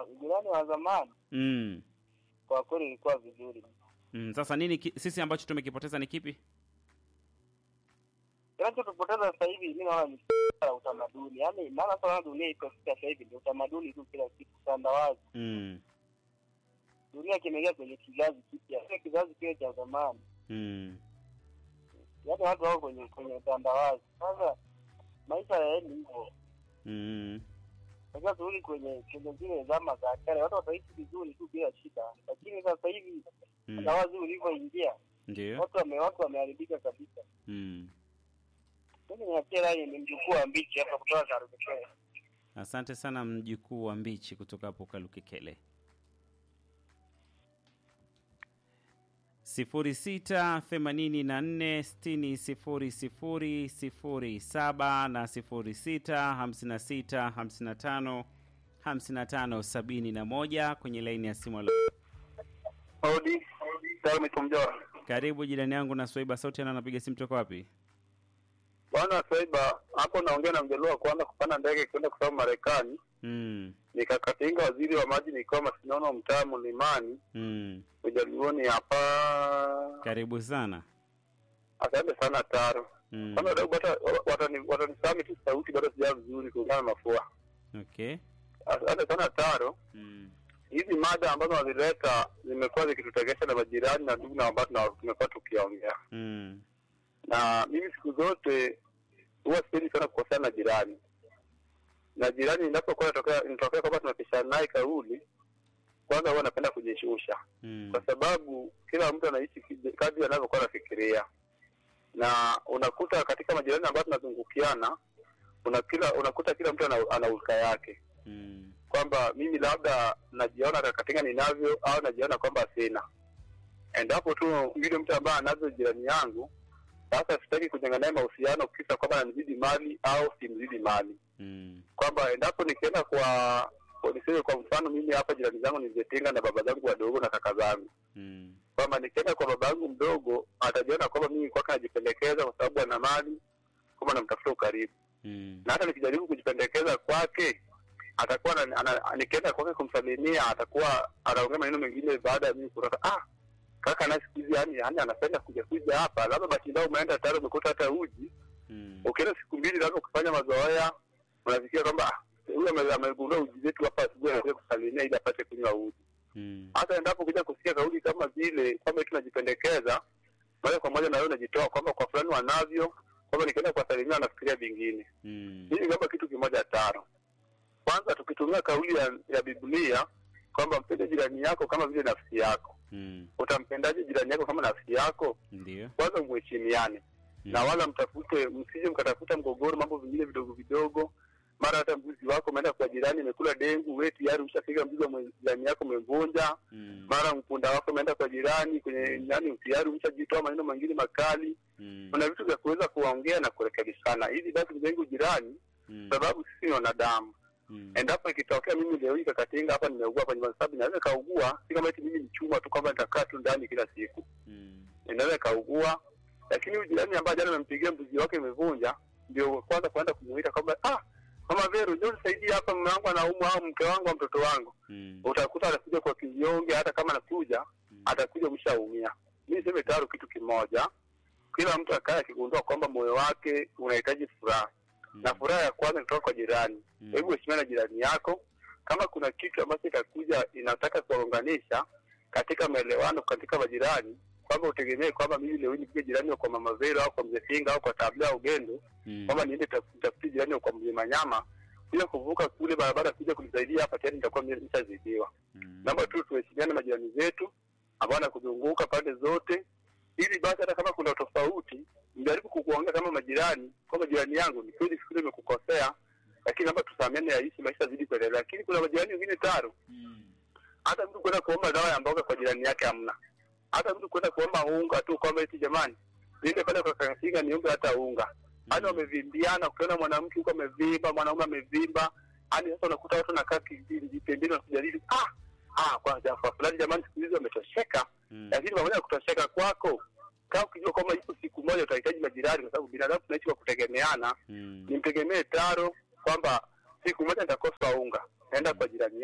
ujirani wa zamani mm. kwa kweli ilikuwa vizuri. Mm. Sasa nini ki, sisi ambacho tumekipoteza ni kipi? Kinachotupoteza sasa hivi mimi naona ni la utamaduni, yaani maana sasa naona dunia ikafika sasa hivi ni utamaduni tu, kila kitu utandawazi. mm. Dunia kimeingia kwenye kizazi kipya, sio kizazi kile cha zamani. Mm. yaani watu wako kwenye kwenye utandawazi. Sasa maisha yaendi hivyo, Mm. sasa turudi kwenye kwenye zile zama za kale, watu wataishi vizuri tu bila shida, lakini sasa hivi Mm. utandawazi ulivyoingia, Ndio. watu wame watu wameharibika kabisa. Mm. Mimi niachie rai ni mjukuu wa mbichi hapa kutoka Karukekele. Asante sana mjukuu wa mbichi kutoka hapo Kalukekele. sifuri sita themanini na nne sitini sifuri sifuri sifuri saba na sifuri sita hamsini na sita hamsini na tano hamsini na tano sabini na moja kwenye laini ya simu. Alo. Odi, Salmi Kumjora. Karibu jirani yangu na Swaiba Sauti, ana anapiga simu toka wapi? Bwana Swaiba, hapo naongea na mjaluo wa kwanza kupanda ndege kwenda kusoma Marekani. Mm. Nikakatinga waziri wa maji nikiwa Masinono mtaa Mlimani, Mm. ujaluoni hapa. Karibu sana. Asante sana Taro. Mm. Kwanza wadau bata watani- watanisami tu sauti bado sijaa vizuri kulingana na mafua. Okay. Asante sana Taro. Mm. Hizi mada ambazo wazileta zimekuwa zikitutegesha na majirani na ndugu na ambao tuna- tumekuwa tukiongea, Mm. na mimi siku zote huwa sipendi sana kukosana na jirani, na jirani inapokuwa inatokea inatokea kwamba tunapishana naye kauli, kwanza huwa napenda kujishusha Mm. kwa sababu kila mtu anaishi kije- kadri anavyokuwa anafikiria, na unakuta katika majirani ambayo tunazungukiana una kila unakuta kila mtu ana, ana ulka yake Mm. kwamba mimi labda najiona katika ninavyo au najiona kwamba sina. Endapo tu yule mtu ambaye anavyo jirani yangu, sasa sitaki kujenga naye mahusiano kisa kwamba ananizidi mali au simzidi mali, Mm. kwamba endapo nikienda kwa niseme kwa mfano mimi hapa jirani zangu nilizetenga na baba zangu wadogo na kaka zangu Mm. kwamba nikienda kwa baba yangu mdogo atajiona kwamba mimi kwake najipendekeza kwa sababu ana mali, kwamba namtafuta ukaribu Mm. na hata nikijaribu kujipendekeza kwake atakuwa ana- ana- nikienda kwake kumsalimia atakuwa anaongea maneno mengine baada ya mimi kutoka ah kaka na siku hizi yani yani anapenda kuja kuja hapa labda basi ndio umeenda tayari umekuta hata uji Mm. ukienda siku mbili labda ukifanya mazoea unafikia kwamba ah, huyu ame- amegundua uji zetu hapa asubuhi anakuja kusalimia ili apate kunywa uji Mm. hata endapo kuja kusikia kauli kama vile kwamba eti tunajipendekeza moja kwa moja na wewe unajitoa kwamba kwa fulani wanavyo kwamba nikienda kuwasalimia nafikiria vingine Mm. hii kama kitu kimoja tano. Kwanza tukitumia kauli ya, ya Biblia kwamba mpende jirani yako kama vile nafsi yako, Mm. utampendaje jirani yako kama nafsi yako? Ndio. Kwanza mheshimiane Mm. na wala mtafute, msije mkatafuta mgogoro, mambo vingine vidogo vidogo. Mara hata mbuzi wako umeenda kwa jirani, imekula dengu, wewe tayari ushapiga mzigo wa jirani yako umevunja. Mm. Mara mpunda wako umeenda kwa jirani kwenye nani, tayari umeshajitoa maneno mengine makali. Mm. Kuna vitu vya kuweza kuongea na kurekebishana, hizi basi mjengo jirani Mm. sababu sisi ni wanadamu. Mm. Endapo ikitokea mimi leo hii kakatinga hapa nimeugua hapa nyumbani, sababu inaweza kaugua, si kama eti mimi ni chuma tu kwamba nitakaa tu ndani kila siku, Mm. inaweza kaugua. Lakini huyu jirani ambaye jana amempigia mbuzi wake imevunja, ndio kwanza kuenda kumuita kwamba ah, mama Vero, njoo nisaidie hapa, mume wangu anaumwa au mke wangu au mtoto wangu. Mm. Utakuta anakuja kwa kinyonge, hata kama anakuja atakuja umeshaumia. Mimi niseme tayari kitu kimoja, kila mtu akae akigundua kwamba moyo wake unahitaji furaha na furaha ya kwanza kutoka kwa jirani. Mm. Hebu heshimiana na jirani yako. Kama kuna kitu ambacho itakuja inataka kuwaunganisha katika maelewano katika majirani, kwamba utegemee kwamba mimi leo hii nipige jirani wa kwa mama Vero au kwa mzee Finga au kwa tabla au Gendo, Mm. kwamba niende taf- nitafute jirani wa kwa mzee Manyama kuja kuvuka kule barabara kuja kunisaidia hapa, tayari nitakuwa mimi nishazidiwa. Mm. Namba tu tuheshimiane na majirani zetu ambao wanakuzunguka pande zote, ili basi hata kama kuna tofauti mjaribu kukuongea kama majirani, kwamba jirani yangu, ni kweli siku ile nimekukosea, lakini naomba tusameane, yaishi maisha zidi kuendelea. Lakini kuna majirani wengine taro, Mm. hata mtu kwenda kuomba dawa ya mboga kwa jirani yake hamna, hata mtu kwenda kuomba unga tu kwamba eti jamani, niende pale kwa Kakasinga niombe hata unga. Hadi wamevimbiana, ukiona mwanamke huko amevimba, mwanaume amevimba, hadi sasa unakuta watu nakaa kijiji pembeni wanakujadili, ah ah, kwa kwa fulani jamani, siku hizi wametosheka Mm. lakini pamoja na kutosheka kwako, kama ukijua kwamba ipo siku moja utahitaji majirani, kwa sababu binadamu tunaishi kwa kutegemeana. Mm. Nimtegemee Taro kwamba siku moja nitakosa unga, naenda kwa jirani yangu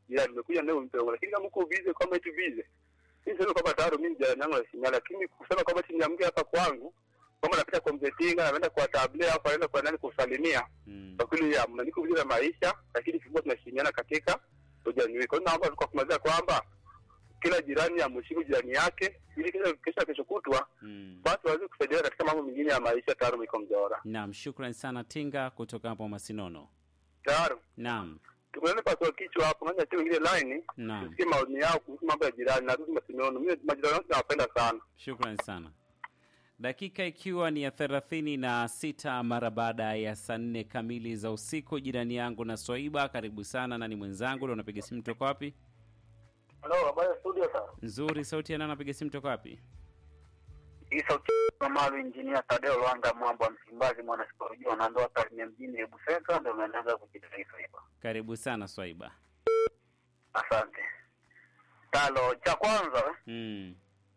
jirani umekuja leo umpe hongo, lakini kama uko busy kwamba eti busy, mimi sasa kwamba tayari mimi jirani yangu anasinyana, lakini kusema kwamba eti niamke hapa kwangu kwamba napita kwa mzee Tinga, naenda kwa tablet au naenda kwa nani kusalimia, Mm. kwa kweli ya mna niko vile maisha, lakini tulikuwa tunashirikiana katika ujirani wetu. Kwa hiyo naomba kwa kumalizia kwamba kila jirani amheshimu jirani yake, ili kesho kesho kesho kutwa Mm. basi waweze kusaidiana katika mambo mengine ya maisha. Tayari miko mjora Naam, shukran sana Tinga kutoka hapo Masinono. tayari Naam, tumeona paswa kichwa hapo, ngoja tu ingine line naam, tusikie maoni yao kuhusu mambo ya jirani. Narudi Masinono, mimi majirani wangu nawapenda sana. shukran sana. Dakika ikiwa ni ya thelathini na sita mara baada ya saa nne kamili za usiku. Jirani yangu na Swaiba, karibu sana na ni mwenzangu leo. Unapiga simu toka wapi? Halo, habari ya studio sasa. Nzuri, sauti ya nani? Napiga simu toka wapi? Hii sauti ya Malu Engineer Tadeo Lwanga Mwambo wa Msimbazi mwana sikolojia na ndoa Tarime mjini Hebu Seka ndio umeanza kujitaifa hapa. Karibu sana Swaiba. Asante. Talo cha kwanza Mm.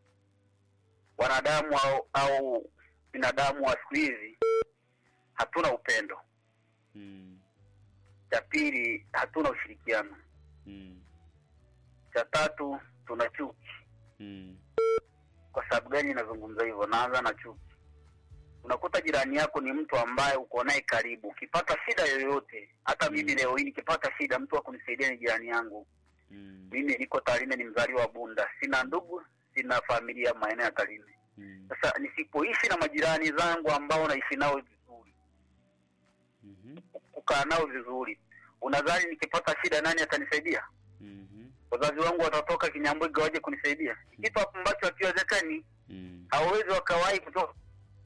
wanadamu au, au binadamu wa siku hizi hatuna upendo. Mm. Cha pili hatuna ushirikiano. Mm. Cha tatu tuna chuki. Mm. Kwa sababu gani nazungumza hivyo? Naanza na chuki. Unakuta jirani yako ni mtu ambaye uko naye karibu, ukipata shida yoyote, hata mimi Mm. leo hii nikipata shida, mtu wa kunisaidia ni jirani yangu. Mm. Mimi niko Tarime, ni mzaliwa wa Bunda, sina ndugu, sina familia maeneo ya Tarime. Mm. Sasa nisipoishi na majirani zangu ambao naishi nao vizuri, Mhm. kukaa nao vizuri, unadhani nikipata shida nani atanisaidia? Mhm. Wazazi wangu watatoka Kinyambwiga waje kunisaidia? Kitu ambacho hakiwezekani. Mm. hawawezi wakawahi kutoka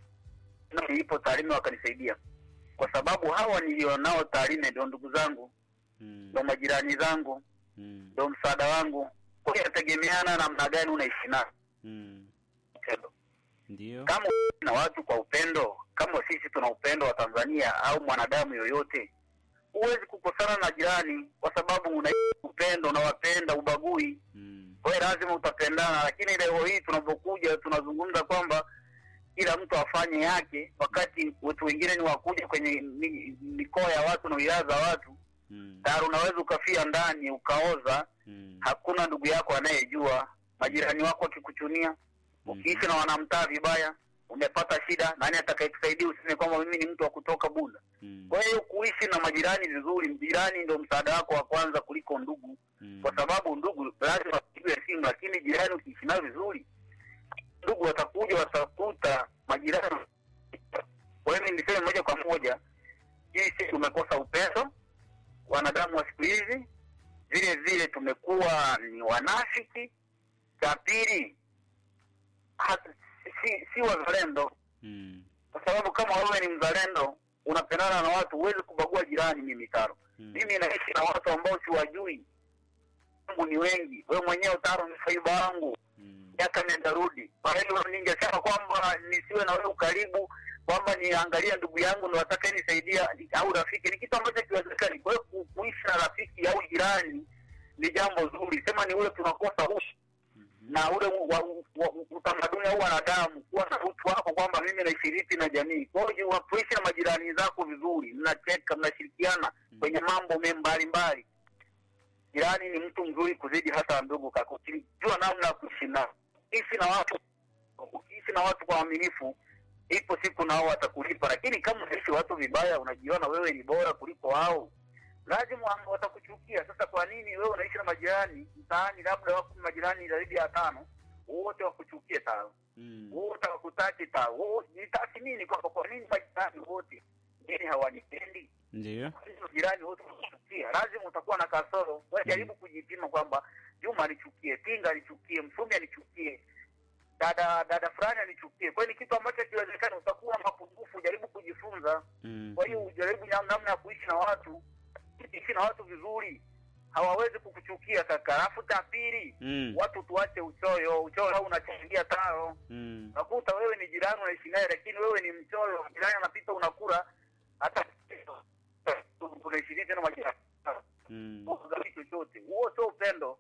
na nilipo Tarime wakanisaidia, kwa sababu hawa nilionao Tarime ndio ndugu zangu, Mm. ndio majirani zangu, Mm. ndio msaada wangu. Kwa hiyo inategemeana namna gani unaishi nao Mm. upendo. Ndio. Kama unaishi na watu kwa upendo, kama sisi tuna upendo wa Tanzania au mwanadamu yoyote, huwezi kukosana na jirani kwa sababu unaishi upendo, unawapenda, ubagui Mm. kwa hiyo lazima utapendana, lakini leo hii tunapokuja tunazungumza kwamba kila mtu afanye yake, wakati watu wengine ni wakuja kwenye mi- mikoa ya watu na wilaya za watu, Mm. tayari unaweza ukafia ndani ukaoza, Mm. hakuna ndugu yako anayejua. Majirani wako wakikuchunia, ukiishi na wanamtaa vibaya, umepata shida, nani atakayekusaidia? Useme kwamba mimi ni mtu wa kutoka Bunda. Mm. Kwa hiyo kuishi na majirani vizuri, jirani ndio msaada wako wa kwanza kuliko ndugu Mm. kwa sababu ndugu lazima wapigwe simu, lakini jirani ukiishi nao vizuri, ndugu watakuja watakuta majirani. Kwa hiyo mimi niseme moja kwa moja, hii si tumekosa upendo, wanadamu wa siku hizi, vile vile tumekuwa ni wanafiki. Cha pili, hata si, si wazalendo, Mm. kwa sababu kama wewe ni mzalendo unapendana na watu, huwezi kubagua jirani. Mimi Taro, Mm. mimi naishi na watu ambao siwajui, wangu ni wengi. Wewe mwenyewe Taro ni faiba wangu, Mm. miaka nenda rudi. Kwa hiyo ningesema kwamba nisiwe na wewe ukaribu, kwamba niangalia ndugu yangu ndo ataka nisaidia au rafiki, ni kitu ambacho kiwezekani. Kwa hiyo ku- kuishi na rafiki au jirani ni jambo zuri, sema ni ule tunakosa ushi Mhm. na ule u- wa- u- wa- u- utamaduni au wanadamu kuwa na utu wako kwamba mimi naishiriki na jamii. Kwa hiyo unapoishi na majirani zako vizuri, mnacheka, mnashirikiana kwenye mambo me mbalimbali. Jirani ni mtu mzuri kuzidi hata ndugu kako, ukijua namna ya kuishi nao. Ishi na watu, ukiishi na watu kwa uaminifu, ipo siku nao watakulipa. Lakini kama unaishi watu vibaya, unajiona wewe ni bora kuliko wao, lazima wa- watakuchukia. Sasa kwa nini wewe unaishi na majirani mtaani, labda wako majirani zaidi ya tano, wote wakuchukie tao, Mm. wote wakutaki tao, wote nitathmini kwamba kwa nini majirani wote nini hawanipendi Ndio. hizo jirani wote wanachukia, lazima utakuwa na kasoro. Wewe jaribu kujipima kwamba Juma anichukie, Tinga anichukie, Msumi anichukie, dada dada fulani anichukie. Kwa hiyo ni kitu ambacho kiwezekana, utakuwa na mapungufu. Jaribu kujifunza. Mm. Kwa hiyo ujaribu nam- namna ya kuishi na watu, ishi na watu vizuri, hawawezi kukuchukia kaka. Alafu cha pili, Mm. watu tuache uchoyo. Uchoyo au unachangia taro Mm. unakuta wewe ni jirani unaishi naye, lakini wewe ni mchoyo. Jirani anapita unakula, hata unaishiriki tena majirani Mm. ugawi chochote, huo sio upendo.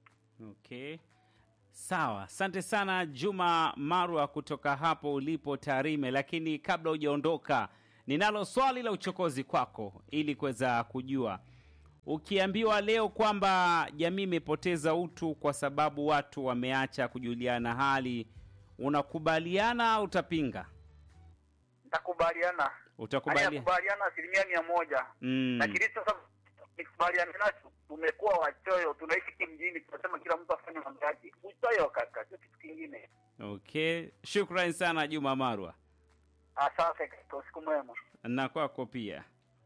Okay. Sawa, asante sana Juma Marwa kutoka hapo ulipo Tarime. Lakini kabla hujaondoka, ninalo swali la uchokozi kwako ili kuweza kujua ukiambiwa leo kwamba jamii imepoteza utu kwa sababu watu wameacha kujuliana hali, unakubaliana au utapinga? Nitakubaliana. Utakubaliana? Nakubaliana asilimia mia moja. Mm. Na kilicho sasa nikubaliana nacho, tumekuwa wachoyo, tunaishi kimjini, tunasema kila mtu afanye mambo yake. Uchoyo kaka, sio kitu kingine. Okay, shukrani sana Juma Marwa, Asante kaka, usiku mwema. na kwako pia.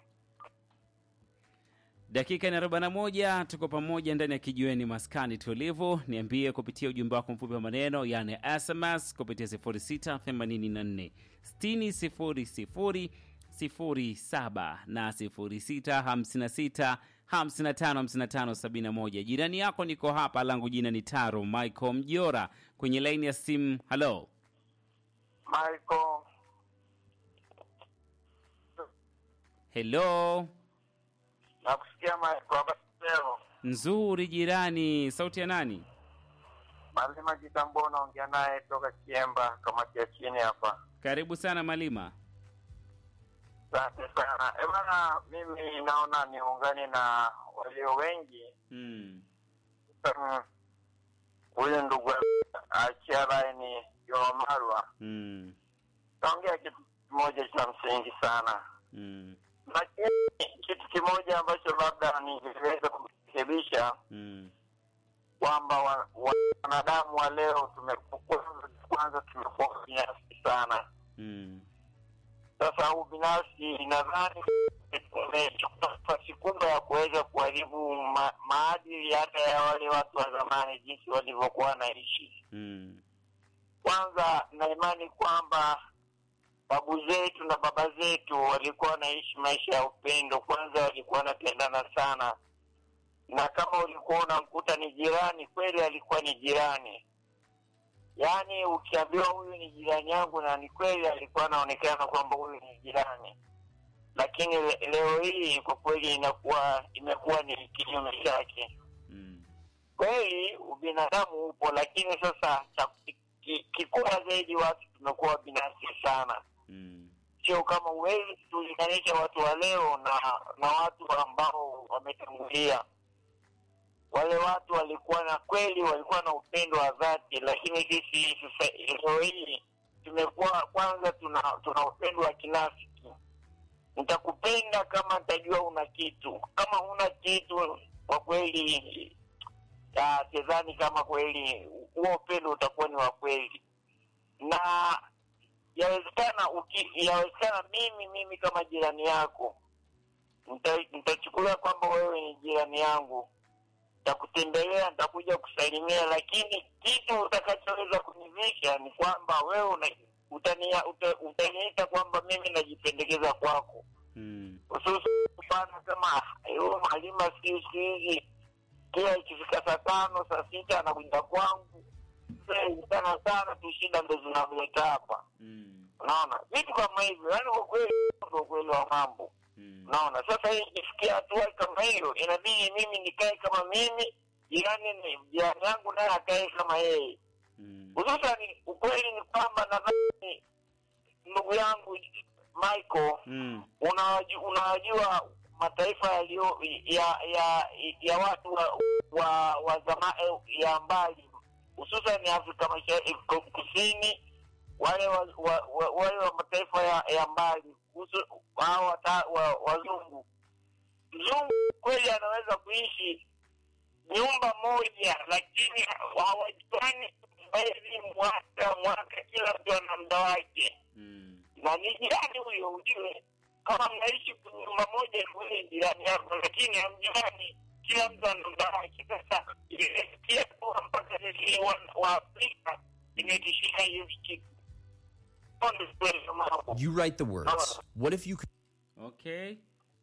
Dakika ni arobaini na moja, tuko pamoja ndani ya kijiweni maskani tulivu. Niambie kupitia ujumbe wako mfupi wa maneno, yani SMS kupitia 0684 6000 07 na 0656 555571. Jirani yako niko hapa, langu jina ni Taro Michael Mjora kwenye laini ya simu. Halo, Michael, helo, nakusikia Michael, habari leo? nzuri jirani. Sauti ya nani? Malima Jitambo naongea naye toka Kiemba, kamati ya chini hapa. Karibu sana Malima. Asante sana. Eh bana, mimi naona niungane na walio wengi Mm. Mm. huyu ndugu achia laini Jomarwa Mm. taongea kitu kimoja cha msingi sana, Mm. lakini kitu kimoja ambacho labda ningeweza kurekebisha Mm. kwamba wa- wa- wanadamu wa leo tumekuwa kwanza tumekuwa binafsi sana. Mm. Sasa huu binafsi nadhani umechukua nafasi kubwa ya kuweza kuharibu ma, maadili hata ya wale watu wa zamani jinsi walivyokuwa wanaishi. Mm. Kwanza na imani kwamba babu zetu na baba zetu walikuwa wanaishi maisha ya upendo. Kwanza walikuwa wanapendana sana, na kama ulikuwa unamkuta ni jirani, kweli alikuwa ni jirani. Yaani ukiambiwa huyu ni jirani yangu, na ni kweli alikuwa anaonekana kwamba huyu ni jirani, lakini le, leo hii kwa kweli inakuwa imekuwa ni kinyume chake Mm. kweli ubinadamu upo, lakini sasa cha ki- kikubwa zaidi watu tumekuwa binafsi sana. Mm. Sio kama huwezi kulinganisha watu wa leo na na watu ambao wametangulia. Wale watu walikuwa na kweli, walikuwa na upendo wa dhati, lakini sisi sasa leo hii tumekuwa kwanza, tuna tuna upendo wa kinafiki. Nitakupenda kama nitajua una kitu, kama huna kitu, kwa kweli ah, sidhani kama kweli huo upendo utakuwa ni wa kweli, na yawezekana uki- yawezekana mimi mimi kama jirani yako nita- nitachukulia kwamba wewe ni jirani yangu, nitakutembelea, nitakuja kusalimia, lakini kitu utakachoweza kunivisha ni kwamba wewe una, utania, uta, utaniita kwamba mimi najipendekeza kwako Mm. hususan mfano kama huyo mwalimu siku siku hizi kila ikifika saa tano saa sita anakuja kwangu sana sana tu shida ndo zinamleta hapa Mm. unaona vitu kama hivyo yaani kwa kweli ndo ukweli wa mambo Mm. unaona sasa hii ikifikia hatua kama hiyo inabidi mimi nikae kama mimi jirani ni jirani yangu naye akae kama yeye Mm. hususan ukweli ni kwamba nadhani ndugu yangu Michael Mm. unawaju- unawajua mataifa yaliyo ya ya ya watu wa wa, wa zama, eh, ya mbali hususan Afrika Mashariki Kusini, wale wa, wa, wa, wale wa mataifa ya, ya mbali husu- hao wata- wa- wazungu. Mzungu kweli anaweza kuishi nyumba moja, lakini hawajuani mwezi, mwaka mwaka, kila mtu ana muda wake Mm. na ni jirani huyo, ujue kama mnaishi kwenye nyumba moja, kule jirani yako, lakini hamjuani, kila mtu ana muda wake. Sasa imefikia kuwa mpaka sisi wa- wa Afrika imetishika hiyo kitu. Hapo ndio kweli mambo. You write the words. What if you could? Okay.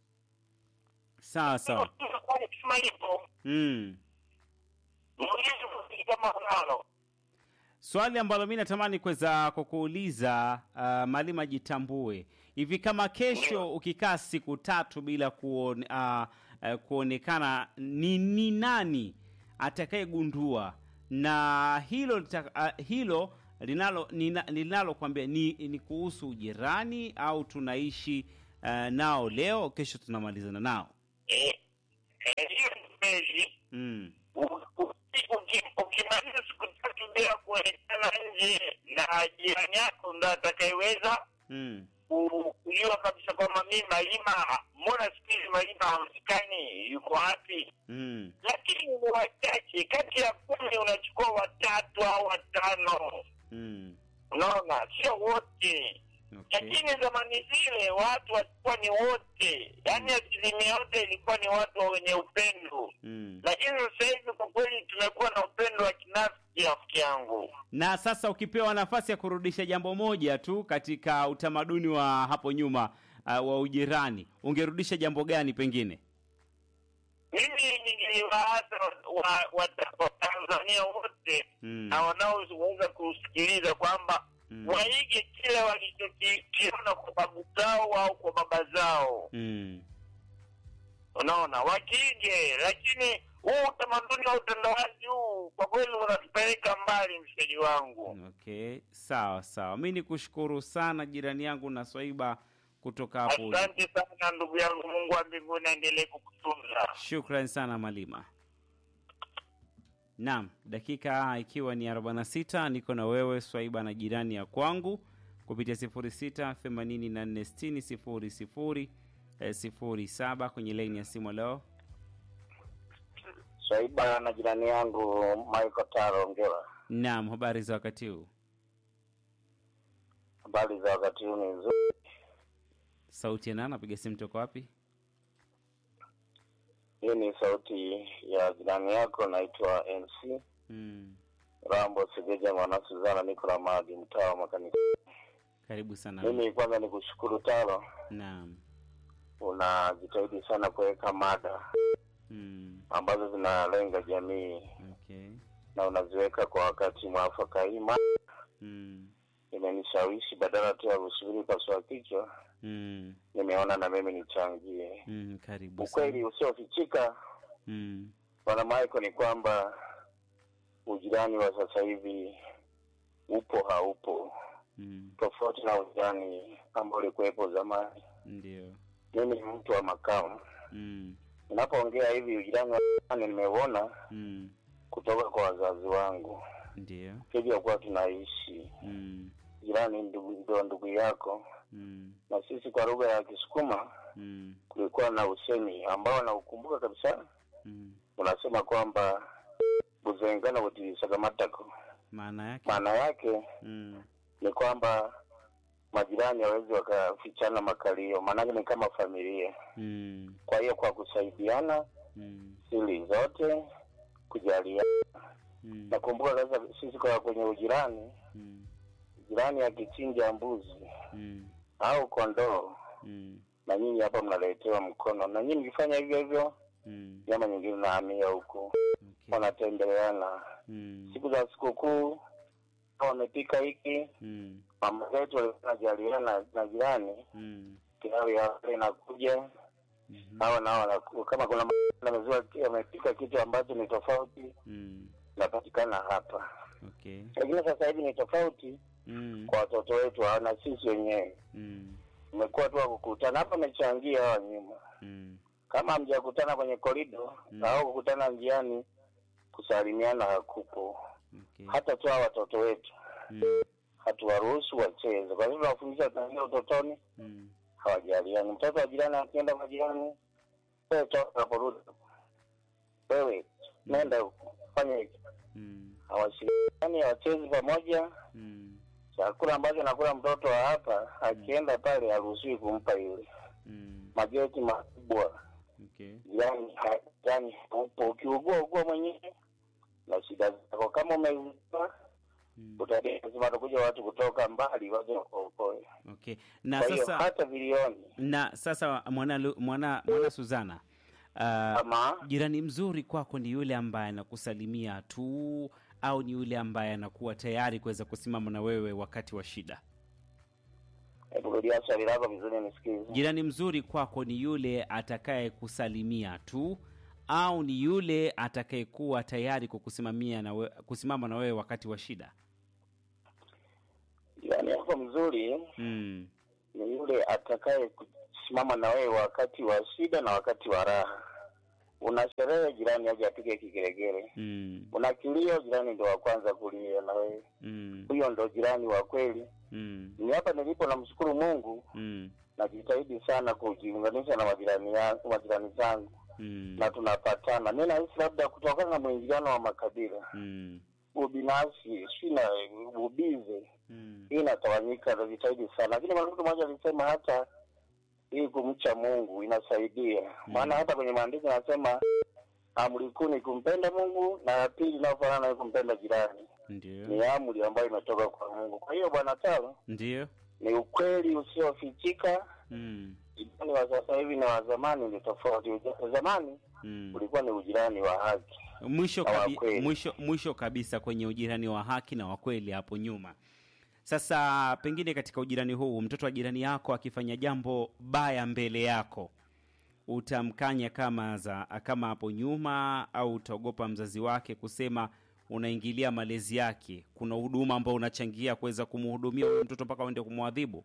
Sawa sawa. Kwa kusema hivyo, Mm. muulize kama unalo. Swali ambalo mi natamani kuweza kukuuliza uh, Malima jitambue hivi, kama kesho ukikaa siku tatu bila kuone, uh, uh, kuonekana ni, ni nani atakayegundua na hilo lita- uh, hilo linalo nina- linalokwambia ni, ni kuhusu jirani au tunaishi uh, nao leo, kesho tunamalizana nao? Eh, Eh, hiyo ni kweli. mm. U- u- uki- Ukimaliza siku tatu bila kuonekana nje na jirani yako ndo atakayeweza Mm. ku- kujua kabisa kwamba mi Malima, mbona siku hizi Malima haonekani, yuko wapi? Mm. Lakini ni wachache, kati ya kumi unachukua watatu au watano, Mm. unaona, sio wote. Okay. Lakini zamani zile watu walikuwa ni wote, yaani asilimia yote ilikuwa ni watu wenye upendo. Mm. Lakini sasa hivi kwa kweli tumekuwa na upendo wa kinafiki, rafiki yangu. Na sasa ukipewa nafasi ya kurudisha jambo moja tu katika utamaduni wa hapo nyuma uh, wa ujirani, ungerudisha jambo gani pengine? Mimi ningeliwaasa Watanzania wa, wa, Watanzania wote Mm. na wanaoweza kusikiliza kwamba Mm. waige kile walichokiona kwa babu zao au kwa baba zao, Mm. unaona, wakige. Lakini huu utamaduni wa utandawazi huu kwa kweli unatupeleka mbali, mshikaji wangu. Okay, sawa sawa. Mi ni kushukuru sana jirani yangu na Swaiba kutoka hapo. ulipo. Asante sana ndugu yangu, Mungu wa mbinguni aendelee kukutunza. Shukran sana Malima. Naam, dakika ikiwa ni 46 niko na wewe Swaiba na jirani ya kwangu kupitia 06 84 60 00 eh, 07 kwenye laini ya simu leo. Swaiba na jirani yangu Michael Taro Ongera. Naam, habari za wakati huu? Habari za wakati huu ni nzuri. Sauti ya nani? Napiga simu toka wapi? Hii ni sauti ya jirani yako, naitwa MC Mm. Rambo Segeja Mwana Suzana, niko na Madi, mtaa wa makanisa. Karibu sana. Mimi kwanza ni kushukuru Taro, Naam. unajitahidi sana kuweka mada Mm. ambazo zinalenga jamii Okay. na unaziweka kwa wakati mwafaka. Hii mada Mm. imenishawishi badala tu ya kusubiri pasua kichwa, Mm. nimeona na mimi nichangie. Mm. Karibu Ukweli sana. usiofichika Mm. Bwana Michael, ni kwamba ujirani wa sasa hivi upo haupo, Mm. tofauti na ujirani ambao ulikuwepo zamani. Ndio. Mimi ni mtu wa makao, Mm. ninapoongea hivi ujirani wa zamani nimeuona Mm. kutoka kwa wazazi wangu, Ndio. hivyo kuwa tunaishi Mm. jirani ndugu, ndio ndugu yako, Mm. na sisi kwa lugha ya Kisukuma Mm. kulikuwa na usemi ambao naukumbuka kabisa, Mm. unasema kwamba buzengana butilisagamatako. Maana yake? Maana yake Mm. ni kwamba majirani hawezi wakafichana makalio, maanake ni kama familia. Mm. Kwa hiyo kwa kusaidiana Mm. siri zote, kujaliana. Mm. Nakumbuka sasa sisi kwa kwenye ujirani, Mm. jirani akichinja mbuzi Mm. au kondoo, Mm. na nyinyi hapa mnaletewa mkono, na nyinyi mkifanya hivyo hivyo, Mm. nyama nyingine nahamia huku, Okay. wanatembeleana. Mm. Siku za sikukuu wamepika hiki, Mm. mama zetu walikuwa wanajaliana na jirani, Mm. kiawi hapa inakuja Mhm. hawa nao wanaku- kama kuna na maziwa amepika kitu ambacho ni tofauti Mm. inapatikana hapa, Okay. lakini sasa hivi ni tofauti Mm. kwa watoto wetu hawa na sisi wenyewe Mm. umekuwa tu wa kukutana hapa, amechangia hawa nyuma, Mm. kama hamjakutana kwenye korido Mm. au kukutana njiani, kusalimiana hakupo. Okay. Hata tu hawa watoto wetu Mm. hatuwaruhusu wacheze, kwa hivyo tunawafundisha tangia utotoni, Mm. hawajaliani. Mtoto wa jirani akienda kwa jirani, wewe toka hapo, rudi wewe, nenda huko, fanya hiki Mm. hawashirikiani, hawachezi pamoja. Mm. Chakula ambacho nakula mtoto wa hapa akienda pale haruhusiwi kumpa yule. Mm. Mageti makubwa, Okay. jirani ha- jirani upo, ukiugua ugua mwenyewe na shida zako. Kama umeugua Mm. utalia, lazima watakuja watu kutoka mbali waje wakuokoe. Okay. Na Kwa hiyo sasa hata vilioni na sasa mwana Lu- mwana mwana Suzana uh, ama jirani mzuri kwako ni yule ambaye anakusalimia tu au ni yule ambaye anakuwa tayari kuweza kusimama na wewe wakati wa shida? hebu rudia swali lako vizuri nisikize. Jirani mzuri kwako ni yule atakaye kusalimia tu au ni yule atakayekuwa tayari kukusimamia na we, kusimama na wewe wakati wa shida? Jirani yako mzuri Mm. ni yule atakaye kusimama na wewe wakati wa shida na wakati wa raha. una sherehe, jirani aje apige kigeregere. Mm. Una kilio, jirani ndo wa kwanza kulia na wewe. Mm. Huyo ndo jirani wa kweli. Mm. Ni hapa nilipo, namshukuru Mungu, Mm. najitahidi sana kujiunganisha na majirani yangu, majirani zangu Mm. na tunapatana. Mi nahisi labda kutokana na mwingiliano wa makabila, Mm. ubinafsi, si na ubize, Mm. hii inatawanyika, najitahidi sana. Lakini mwanamke mmoja alisema hata hii kumcha Mungu inasaidia, maana hata kwenye maandiko anasema amri kuu ni kumpenda Mungu na ya pili inayofanana na kumpenda jirani. Ndio. Ni amri ambayo imetoka kwa Mungu. Kwa hiyo bwana Taro, Ndio. ni ukweli usiofichika. Mm. Ujirani wa sasa hivi na wa zamani ni tofauti. Uja- Zamani Mm. ulikuwa ni ujirani wa haki. mwisho, na wa kabi, kweli. mwisho, mwisho kabisa kwenye ujirani wa haki na wa kweli hapo nyuma. Sasa pengine katika ujirani huu, mtoto wa jirani yako akifanya jambo baya mbele yako, utamkanya kama za kama hapo nyuma, au utaogopa mzazi wake kusema unaingilia malezi yake? Kuna huduma ambao unachangia kuweza kumhudumia huyo mtoto mpaka uende kumwadhibu?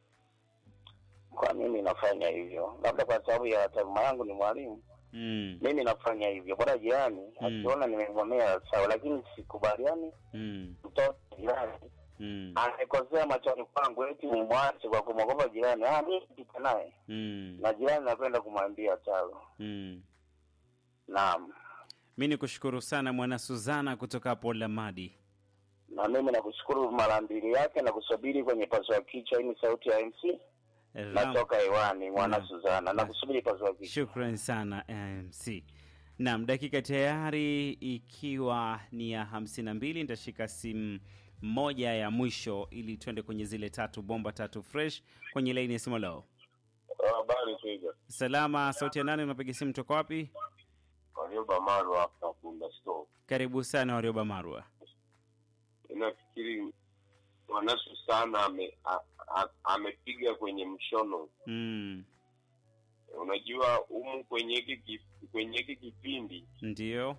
Kwa mimi nafanya hivyo, labda kwa sababu ya taaluma yangu ni mwalimu. Mm, Mimi nafanya hivyo, bora jirani akiona nimemwonea sawa, lakini sikubaliani mm, mtoto jirani mm, amekosea machoni kwangu, eti nimwache kwa kumwogopa jirani. Ah, mimi pita naye mm, na jirani, napenda kumwambia talo. mm. Naam, Mi ni kushukuru sana mwana Suzana kutoka hapo Lamadi. na mimi nakushukuru mara mbili yake na kusubiri kwenye paswa kichwa. Hii ni sauti ya MC Ram- natoka hewani, mwana Naam. Suzana, na kusubiri paswa kichwa. Shukran sana MC. Naam, dakika tayari ikiwa ni ya hamsini na mbili. Nitashika simu moja ya mwisho ili tuende kwenye zile tatu bomba tatu fresh kwenye laini ya simu. Leo Habari Twiga. salama, sauti ya nane, unapiga simu toka wapi? Warioba Marwa hapa Bunda Store. Karibu sana Warioba Marwa. Nafikiri Mwanasu sana ame, a, a, amepiga kwenye mshono. Mm, Unajua humu kwenye hiki ki- kwenye hiki kipindi, ndio.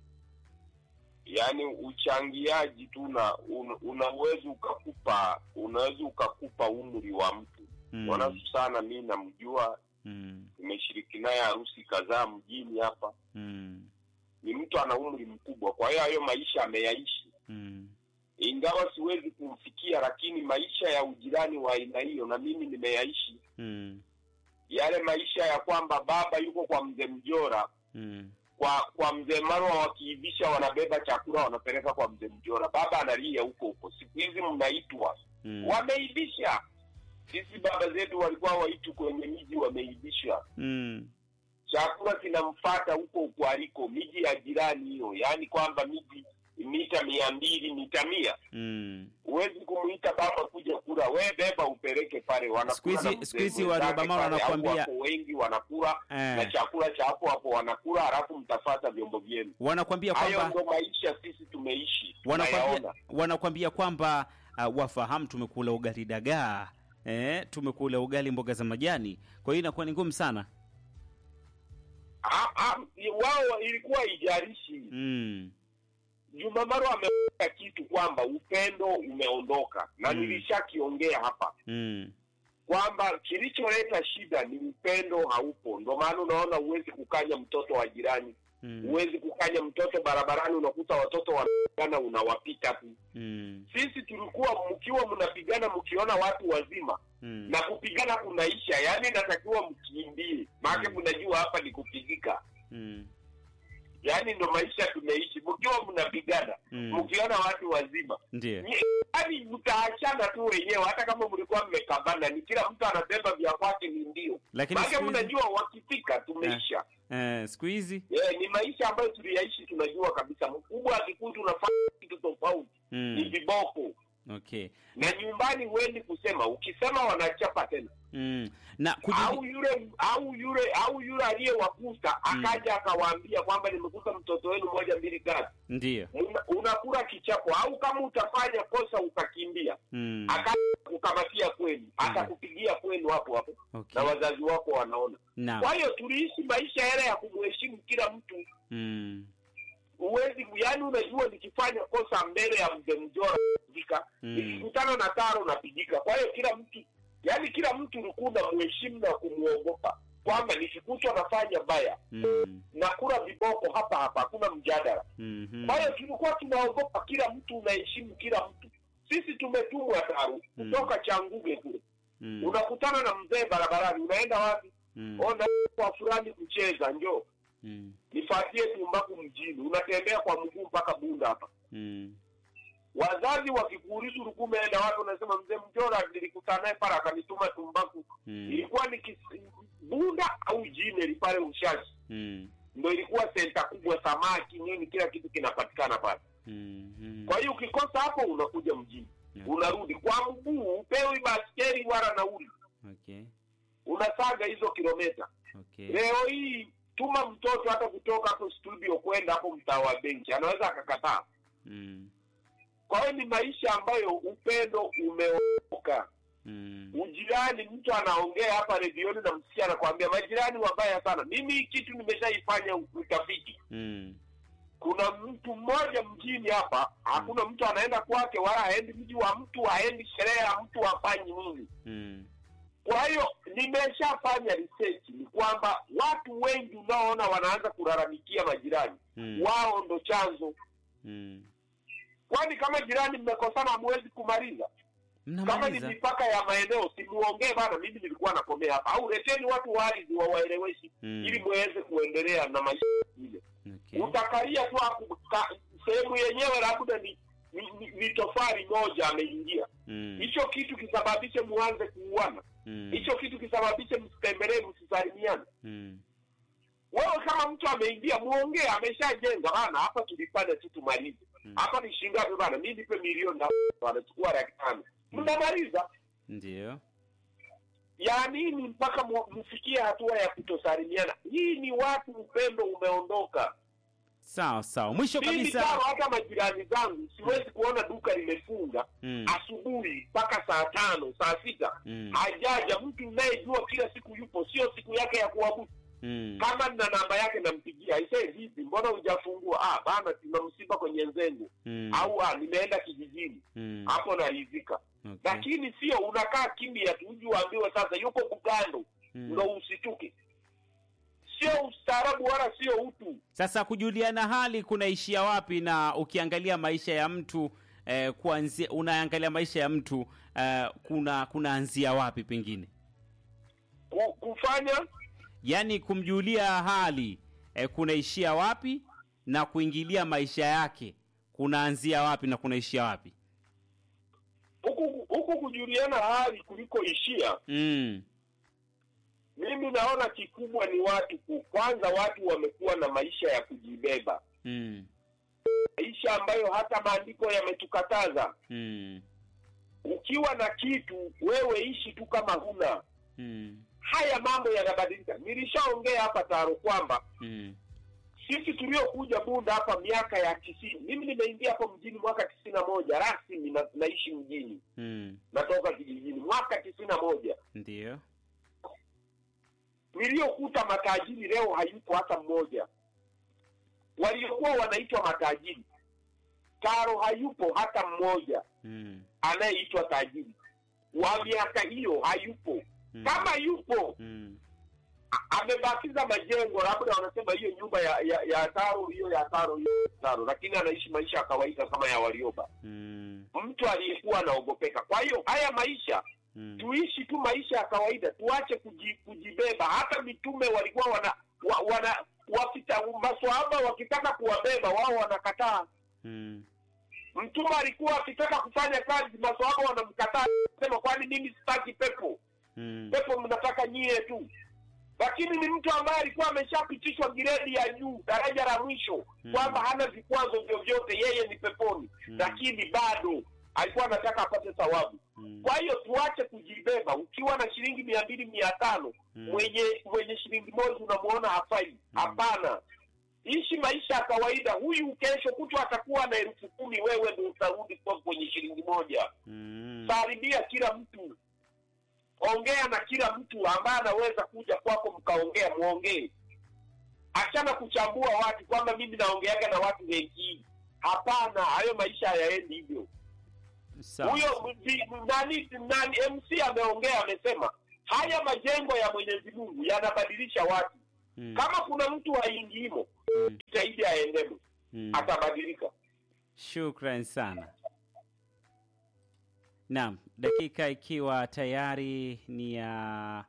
yaani uchangiaji tu na un, unaweza ukakupa unaweza ukakupa umri wa mtu. Mm, Mwanasu sana mi namjua, mm, nimeshiriki naye harusi kadhaa mjini hapa. mm, Ni mtu ana umri mkubwa, kwa hiyo hayo maisha ameyaishi mm, ingawa siwezi kumfikia, lakini maisha ya ujirani wa aina hiyo na mimi nimeyaishi. mm, Yale maisha ya kwamba baba yuko kwa mzee Mjora, mm, kwa kwa mzee Marwa, wakiivisha wanabeba chakula wanapeleka kwa mzee Mjora, baba analia huko huko. Siku hizi mnaitwa mm, wameibisha. Sisi baba zetu walikuwa waitu kwenye miji, wameibisha mm, chakula kinamfata huko huko aliko, miji ya jirani hiyo, yaani kwamba miji mita mia mbili mita mia mm. huwezi kumuita baba kuja kula, we beba upeleke pale. Wanakula Siku hizi- na mzee siku hizi mwenzake Warioba Mara pale, au wanakuambia- wako wengi wanakula na Eh, chakula cha hapo hapo wanakula, halafu mtafata vyombo vyenu. wanakwambia Hayo kwamba ndo maisha sisi tumeishi, wanakwambia tunayaona. wanakwambia kwamba uh, wafahamu tumekula ugali dagaa eh, tumekula ugali mboga za majani, kwa hiyo inakuwa ni ngumu sana. Ah, ah, wao ilikuwa ijarishi. Mm, Juma Maro ameweka kitu kwamba upendo umeondoka, na Mm. nilishakiongea hapa mm, kwamba kilicholeta shida ni upendo haupo. Ndo maana unaona huwezi kukanya mtoto wa jirani mm, huwezi kukanya mtoto barabarani, unakuta watoto wanapigana, unawapita tu. mm, Sisi tulikuwa mkiwa mnapigana mkiona watu wazima mm, na kupigana kunaisha, yaani inatakiwa mkimbie, maana Mm. mnajua hapa ni kupigika. mm, Yaani ndo maisha tumeishi, mkiwa mnapigana mm. mkiona watu wazima, Ndiyo. Ni- yaani mtaachana tu wenyewe, hata kama mlikuwa mmekabana, ni kila mtu anabeba vya kwake, ni ndio Lakini maana siku hizi mnajua wakifika tumeisha. eh, siku hizi Yeah, ni maisha ambayo tuliyaishi, tunajua kabisa. Mkubwa akikuta unafanya kitu tofauti ni mm, viboko, okay na nyumbani huendi kusema, ukisema wanachapa tena. mm. na Au kujugi... yule au yule au yule aliyewakuta Mm. akaja akawaambia kwamba nimekuta mtoto wenu moja mbili tatu, Ndiyo. Una- unakula kichapo. Au kama utafanya kosa ukakimbia, Mm, akaja kukamatia kwenu, atakupigia kwenu hapo hapo, okay. na wazazi wako wanaona. Naam. Kwa hiyo tuliishi maisha yale ya kumheshimu kila mtu Mm, huwezi yani, unajua nikifanya kosa mbele ya mzee Mjora napigika, Mm. nikikutana na Taro napigika. Kwa hiyo kila mtu yani, kila mtu ulikuwa unamheshimu na kumwogopa. kwamba nikikutwa nafanya baya Mm. na kula viboko hapa hapa, hakuna mjadala. Mhm. Kwa hiyo tulikuwa tunaogopa kila mtu, unaheshimu kila mtu. Sisi tumetumwa taru Mm. kutoka Changuge kule, Mm. unakutana na mzee barabarani, unaenda wapi? Mm. Ona kwa fulani kucheza, njoo Mm. nifuatie Tumbaku mjini, unatembea kwa mguu mpaka Bunda hapa. Mm. Wazazi wakikuuliza ulikuwa umeenda wapi, unasema mzee Mjora nilikutana naye pale akanituma Tumbaku. Mm. Ilikuwa ni kis- Bunda au Jineli pale Ushashi, Mm. ndo ilikuwa senta kubwa, samaki nini, kila kitu kinapatikana pale. Mm. Mm. Kwa hiyo ukikosa hapo, unakuja mjini, Okay. unarudi kwa mguu, upewi baskeli wala nauli, Okay. unasaga hizo kilomita. Okay. Leo hii tuma mtoto hata kutoka hapo studio kwenda hapo mtaa wa benki, anaweza akakataa. Mm. Kwa hiyo ni maisha ambayo upendo umeoka. Mm. Ujirani, mtu anaongea hapa redioni na msikia anakwambia majirani wabaya sana. Mimi hii kitu nimeshaifanya utafiti. Mm. Kuna mtu mmoja mjini hapa, hakuna mtu anaenda kwake, wala haendi mji wa mtu, haendi sherehe ya mtu, hafanyi nini. Mm. Kwa hiyo nimeshafanya research, ni kwamba watu wengi unaoona wanaanza kulalamikia majirani, Mm. wao ndo chanzo. Mm. Kwani kama jirani mmekosana, hamwezi kumaliza? kama ni Mnamaliza. mipaka ya maeneo simuongee bana, mimi nilikuwa nakomea hapa, au leteni watu wa ardhi wawaeleweshi Mm. ili muweze kuendelea na maisha ile. Okay. Utakalia tu hapo ka- sehemu yenyewe labda ni, ni, ni, ni tofali moja ameingia, Mm. hicho kitu kisababishe muanze kuuana, Mm. hicho kitu kisababishe msitembelee, msisalimiane. Mm. Wewe kama mtu ameingia, muongee, ameshajenga bana, hapa tulipanda tu tumalize Mm. hapa ni shilingi ngapi bana, mi nipe milioni na wanachukua laki tano, mnamaliza Ndio. ya nini mpaka mu- mfikie hatua ya kutosalimiana? Hii ni watu, upendo umeondoka. Sawa sawa. Mwisho Mimi kabisa. kama hata majirani zangu siwezi kuona duka limefunga Mm. asubuhi mpaka saa tano saa sita Mm. hajaja mtu unayejua kila siku yupo, sio siku yake ya kuabudu. Mm. Kama nina namba yake nampigia, aisee, vipi, mbona hujafungua? Ah bana, tuna msiba kwenye Nzengu Mm. au ah, nimeenda kijijini Mm. hapo, naridhika. Okay. Lakini sio unakaa kimya tu, uji uambiwe sasa yuko Bugando Mm. ndo usituke. Sio ustaarabu wala sio utu. Sasa kujuliana hali kunaishia wapi? Na ukiangalia maisha ya mtu eh, kuanzia unaangalia maisha ya mtu eh, kuna kunaanzia wapi pengine, Ku- Kufanya yaani kumjulia hali eh, kunaishia wapi na kuingilia maisha yake kunaanzia wapi na kunaishia wapi? huku huku kujuliana hali kuliko ishia, Mm. mimi naona kikubwa ni watu ku, kwanza watu wamekuwa na maisha ya kujibeba, Mm. maisha ambayo hata maandiko yametukataza. Mm. Ukiwa na kitu wewe ishi tu kama huna. Mm. Haya mambo yanabadilika. Nilishaongea hapa Taro kwamba Mm. sisi tuliokuja Bunda hapa miaka ya tisini, mimi nimeingia hapo mjini mwaka tisini na moja rasmi na, naishi mjini, Mm. natoka kijijini mwaka tisini na moja. Ndio. Niliyokuta matajiri leo hayupo hata mmoja, waliokuwa wanaitwa matajiri Taro hayupo hata mmoja Mm. anayeitwa tajiri wa miaka hiyo hayupo. Mm. Kama yupo Mm. a- amebakiza majengo, labda wanasema hiyo nyumba ya ya, ya Taro hiyo ya Taro hiyo ya Taro, lakini anaishi maisha ya kawaida kama ya Warioba, Mm. mtu aliyekuwa anaogopeka. Kwa hiyo haya maisha Mm. tuishi tu maisha ya kawaida, tuache kuji, kujibeba. Hata mitume walikuwa wana wa, wana wakita, maswahaba wakitaka kuwabeba wao wanakataa. Mm. Mtume alikuwa akitaka kufanya kazi, maswahaba wanamkataa, sema kwani mimi sitaki pepo, Mm. pepo mnataka nyie tu. Lakini ni mtu ambaye alikuwa ameshapitishwa gredi ya juu, daraja la mwisho, Mm. kwamba hana vikwazo vyovyote, yeye ni peponi, Mm. lakini bado alikuwa anataka apate thawabu. Mm. Kwa hiyo tuache kujibeba. Ukiwa na shilingi mia mbili mia tano Mm. mwenye mwenye shilingi moja unamuona hafai. Hapana, ishi maisha ya kawaida. Huyu kesho kutwa atakuwa na elfu kumi, wewe ndio utarudi kwa kwenye shilingi moja. Mm. Karibia kila mtu, ongea na kila mtu ambaye anaweza kuja kwako, mkaongea, muongee. Achana kuchambua watu kwamba mimi naongeaga na watu wengi. Hapana, hayo maisha hayaendi hivyo Sawa. huyo mdi- nani nani MC ameongea amesema haya majengo ya mwenyezi mungu yanabadilisha watu Mm. kama kuna mtu haingimo Mm. jitahidi aendemo Mm. atabadilika Shukran sana. Naam, dakika ikiwa tayari ni ya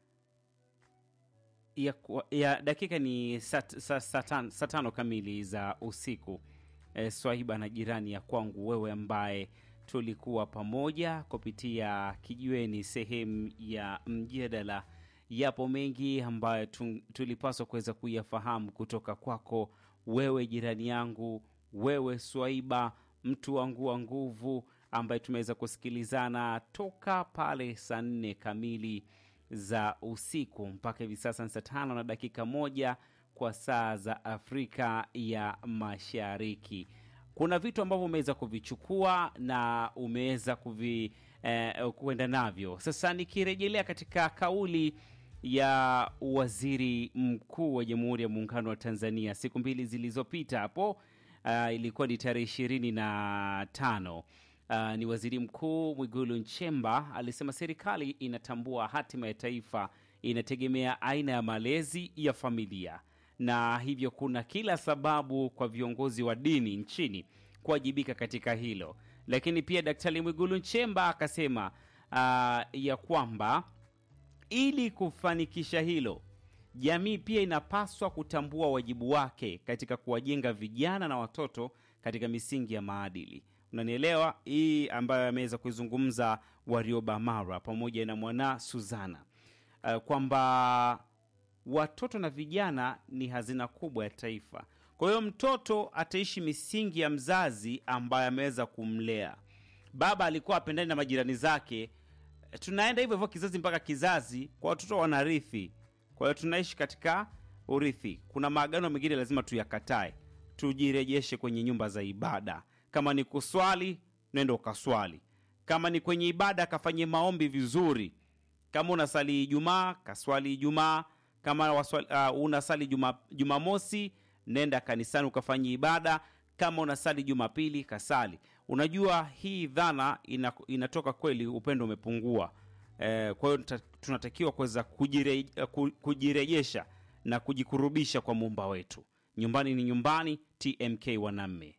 ya, kwa- ya dakika ni saa sa, sa, tan- saa tano kamili za usiku. E, Swahiba na jirani ya kwangu, wewe ambaye tulikuwa pamoja kupitia kijiweni sehemu ya mjadala. Yapo mengi ambayo tun- tulipaswa kuweza kuyafahamu kutoka kwako wewe jirani yangu, wewe Swaiba, mtu wangu wa nguvu, ambaye tumeweza kusikilizana toka pale saa nne kamili za usiku mpaka hivi sasa ni saa tano na dakika moja kwa saa za Afrika ya Mashariki. Kuna vitu ambavyo umeweza kuvichukua na umeweza kuvi eh, kuenda navyo. Sasa nikirejelea katika kauli ya waziri mkuu wa Jamhuri ya Muungano wa Tanzania siku mbili zilizopita hapo, uh, ilikuwa ni tarehe ishirini na tano. Uh, ni waziri mkuu Mwigulu Nchemba alisema serikali inatambua hatima ya taifa inategemea aina ya malezi ya familia, na hivyo kuna kila sababu kwa viongozi wa dini nchini kuwajibika katika hilo. Lakini pia Daktari Mwigulu Nchemba akasema uh, ya kwamba ili kufanikisha hilo, jamii pia inapaswa kutambua wajibu wake katika kuwajenga vijana na watoto katika misingi ya maadili. Unanielewa? Hii ambayo ameweza kuizungumza Warioba Mara pamoja na mwana Suzana, uh, kwamba watoto na vijana ni hazina kubwa ya taifa. Kwa hiyo mtoto ataishi misingi ya mzazi ambaye ameweza kumlea. Baba alikuwa apendani na majirani zake, tunaenda hivyo hivyo kizazi mpaka kizazi, kwa watoto wanarithi. Kwa hiyo tunaishi katika urithi. Kuna maagano mengine lazima tuyakatae, tujirejeshe kwenye nyumba za ibada. Kama ni kuswali, nenda ukaswali. Kama ni kwenye ibada, kafanye maombi vizuri. Kama unasali Ijumaa, kaswali Ijumaa. Kama waswali, uh, unasali juma, Jumamosi, nenda kanisani ukafanye ibada. Kama unasali Jumapili, kasali. Unajua hii dhana ina, inatoka kweli, upendo umepungua. Eh, kwa hiyo tuta- tunatakiwa kuweza kujire, ku- kujirejesha na kujikurubisha kwa muumba wetu. Nyumbani ni nyumbani. TMK Wanamme.